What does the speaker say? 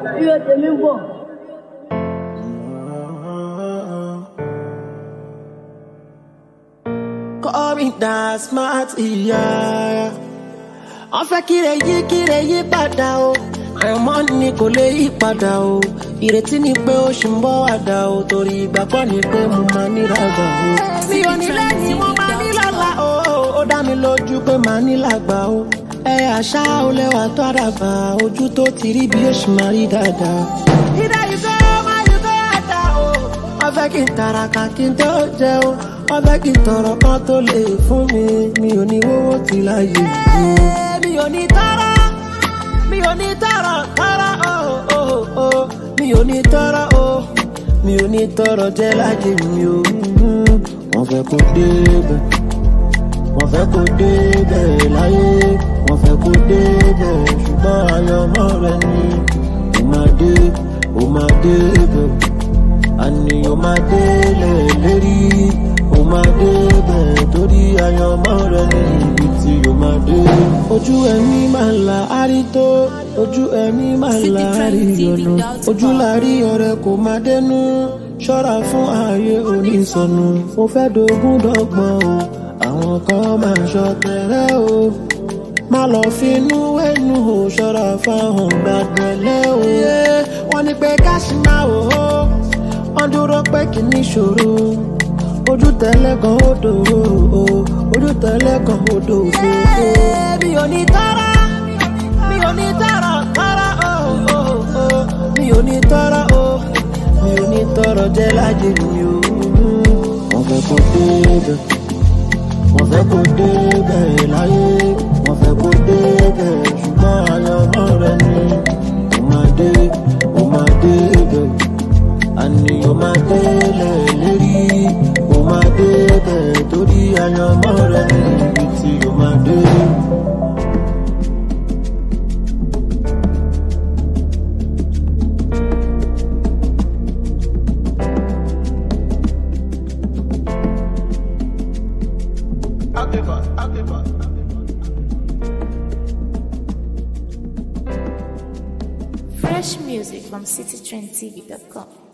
ire tèmi ń bọ̀. Call me that smart ìyá. Wọ́n fẹ́ kíre yí kíre yí padà o. Àyànmọ́ ni kò lè yí padà o. Ìrètí ni pé ó ṣì ń bọ̀ wá dà o. Torí ìgbàgbọ́ ni pé mo máa ní lágbà o. Mi ò ní lẹ́yìn mo máa ní lọ́la o. Ó dá mi lójú pé màá ní lágbà o. Ẹ àṣà ó lẹ́wà tó àdàbà. Ojú tó ti rí bí ó ṣì máa rí dáadáa. Ìdá yìí fẹ́ máa yìí fẹ́ àdá o. Wọ́n fẹ́ kí n tàràkà kí n tó jẹun. Wọ́n fẹ́ kí n tọrọ kan tó lè fún mi. Mi ò ní wówó ti láyé mi. Mi ò ní tọrọ, mi ò ní tọrọ, tọrọ o, o, o. Mi ò ní tọrọ o, mi ò ní tọrọ jẹ́ láyé mi o. Wọ́n fẹ́ kó débẹ̀, wọ́n fẹ́ kó débẹ̀ láyé. Wọ́n fẹ́ kó débẹ̀ ṣùgbọ́n àyànmọ́ rẹ ni. Ó máa dé, ó máa débẹ̀ àní o máa délẹ̀ lérí o máa débẹ̀ torí àyànmọ́ rẹ ní ibi tí o máa dé. ojú ẹni máa la àrító ojú ẹni máa la àríyànà ojú láàrí ọ̀rẹ́ kò máa dénú ṣọ́ra fún ààyè onísọnù mo fẹ́ dogun dọ́gbọ́n o àwọn kan máa ṣọ tẹ̀rẹ́ o má lọ finú wẹ́nu o ṣọ́ra fáwọn gbàgbẹ́lẹ́ o. wọ́n ní pé ká ṣì máa wò ó wọ́n dúró pé kì í níṣòro ojú tẹ́lẹ̀ kan ó dòwò o ojú tẹ́lẹ̀ kan ó dòwò o. mi ò ní tọ́ra mi ò ní tọ́ra tọ́ra o o o mi ò ní tọ́ra o mi ò ní tọ́ra jẹ́ lájẹ mi o. wọ́n fẹ́ kó débẹ̀ wọ́n fẹ́ kó débẹ̀ láyé wọ́n fẹ́ kó débẹ̀ ṣùgbọ́n àyànmọ́ rẹ ni ó máa dé ó máa débẹ̀ àní o máa délẹ̀ lérí o máa débẹ̀ torí àyànmọ́ rẹ ní ibi tí o máa dé. Fresh music from citytrendtv.com.